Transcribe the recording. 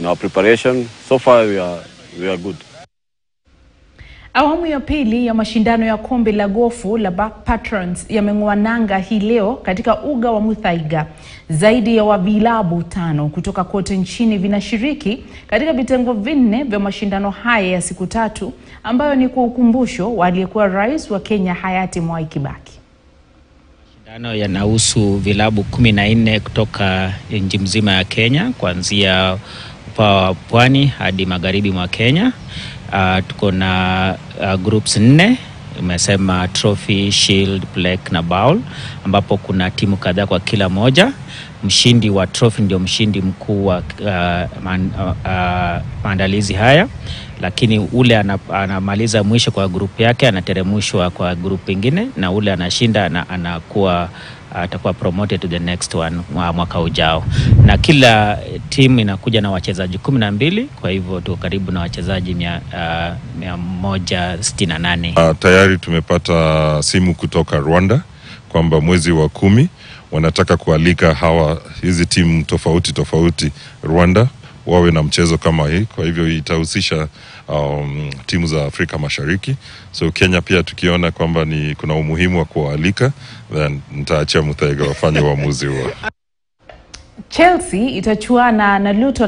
in our preparation. So far we are, we are good. Awamu ya pili ya mashindano ya kombe la gofu la Back Patrons yameng'oa nanga hii leo katika uga wa Muthaiga. Zaidi ya wavilabu tano kutoka kote nchini vinashiriki katika vitengo vinne vya mashindano haya ya siku tatu ambayo ni kwa ukumbusho wa aliyekuwa rais wa Kenya hayati Mwai Kibaki. Mashindano yanahusu vilabu kumi na nne kutoka nchi mzima ya Kenya kuanzia upaa wa pwani hadi magharibi mwa Kenya. Uh, tuko na uh, groups nne imesema trophy, shield, plaque na bowl, ambapo kuna timu kadhaa kwa kila moja. Mshindi wa trophy ndio mshindi mkuu wa uh, man, uh, uh, maandalizi haya, lakini ule ana, anamaliza mwisho kwa grupu yake anateremshwa kwa grupu ingine, na ule anashinda na anakuwa atakuwa promoted to the next one mwaka ujao, na kila timu inakuja na wachezaji kumi na mbili. Kwa hivyo tuko karibu na wachezaji mia, uh, mia moja sitini na nane. Uh, tayari tumepata simu kutoka Rwanda kwamba mwezi wa kumi wanataka kualika hawa hizi timu tofauti tofauti Rwanda wawe na mchezo kama hii. Kwa hivyo itahusisha um, timu za Afrika Mashariki. So Kenya pia tukiona kwamba ni kuna umuhimu wa kuwaalika, then nitaachia Muthaiga wafanye uamuzi huo. Chelsea itachuana na Luton